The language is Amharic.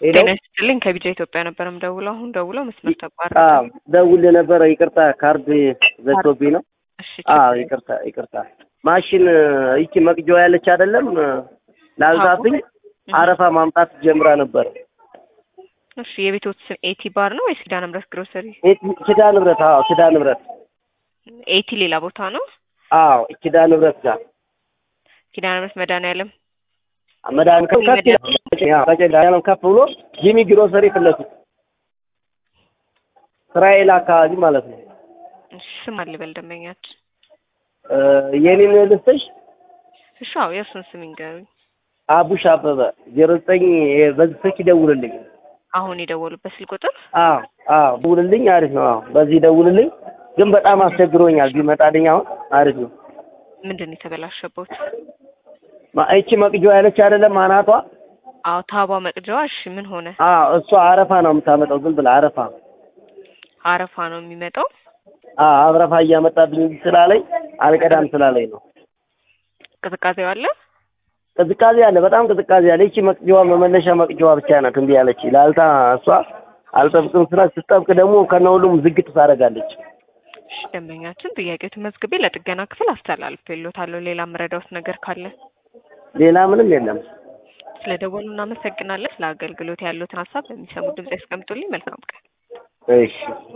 ሄሎ ጤና ይስጥልኝ ከቢጃ ኢትዮጵያ ነበር የምደውለው። አሁን ደውለው መስመር ተቋረጠ። አዎ ደውል ነበረ። ይቅርታ ካርድ ዘግቶብኝ ነው። እሺ አዎ ይቅርታ ይቅርታ። ማሽን ይቺ መቅጃዋ ያለች አይደለም ላልታብኝ አረፋ ማምጣት ጀምራ ነበር። እሺ የቤቶት ስም ኤቲ ባር ነው ወይስ ኪዳነ ምሕረት ግሮሰሪ? ኪዳነ ምሕረት አዎ ኪዳነ ምሕረት ኤቲ ሌላ ቦታ ነው። አዎ ኪዳነ ምሕረት ጋር ኪዳነ ምሕረት መድኃኒዓለም መድኃኒዓለም ከፍ ይላል። መድኃኒዓለም ከፍ ብሎ ጂሚ ግሮሰሪ ፊት ለፊት እስራኤል አካባቢ ማለት ነው። እሺ ስም አልበል ደንበኛችን። የኔን ልስጥሽ እሺ አዎ የእርሱን ስም ይንገሩኝ። አቡሽ አበበ ዜሮ ዘጠኝ በዚህ ስልክ ይደውልልኝ። አሁን የደወሉበት ስልክ ቁጥር አዎ አዎ ደውልልኝ። አሪፍ ነው። አዎ በዚህ ደውልልኝ። ግን በጣም አስቸግሮኛል። ቢመጣልኝ አሁን አሪፍ ነው። ምንድን ነው የተበላሸበት? ማ- ይቺ መቅጃዋ ያለች አይደለም አናቷ። አዎ ታባ መቅጃዋ። እሺ ምን ሆነ? አዎ እሷ አረፋ ነው የምታመጣው። ዝም ብላ አረፋ አረፋ ነው የሚመጣው። አዎ አረፋ እያመጣብኝ ስላለኝ አልቀዳም ስላለኝ ነው። ቅዝቃዜው አለ። ቅዝቃዜ አለ፣ በጣም ቅዝቃዜ አለ። ይቺ መቅጃዋ መመለሻ መቅጃዋ ብቻ ናት እምቢ ያለች። ላልታ እሷ አልጠብቅም ስላ ስትጠብቅ ደግሞ ከነ ሁሉም ዝግት ታደርጋለች። እሺ ደንበኛችን ጥያቄው መዝግቤ ለጥገና ክፍል አስተላልፌልዎታለሁ። ሌላ የምረዳዎት ነገር ካለ ሌላ ምንም የለም። ስለደወሉ እናመሰግናለን። ስለ አገልግሎት ያሉትን ሀሳብ በሚሰሙ ድምጽ ያስቀምጡልኝ። መልካም ቀን። እሺ